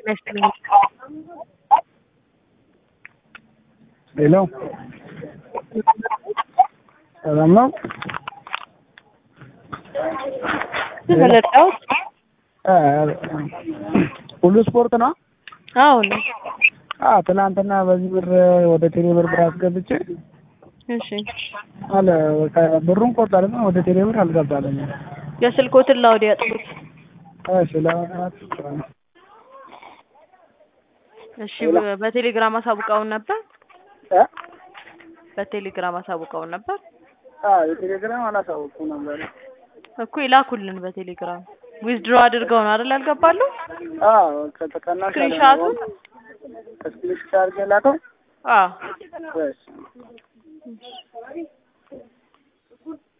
ይስጥልኝ። ሄሎ ሰላም ነው? ተለጣው እ ሁሉ ስፖርት ነው? አሁን አ ትናንትና በዚህ ብር ወደ ቴሌ ብር ብር አስገብቼ እሺ አለ በቃ ብሩን ቆርጣለና ወደ ቴሌ ብር አልገባልኝም። የስልኮትን ላውድ ያጥፉት። እሺ ለማለት እሺ በ- በቴሌግራም አሳውቀውን ነበር። እ በቴሌግራም አሳውቀውን ነበር አ የቴሌግራም አላሳወኩም ነበር። እኮ ይላኩልን በቴሌግራም ዊዝድሮ አድርገው ነው አይደል ያልገባሉ? አ ከተቀናሽ ስክሪንሻቱን ስክሪንሻት አድርጌ ላከው። አዎ እሺ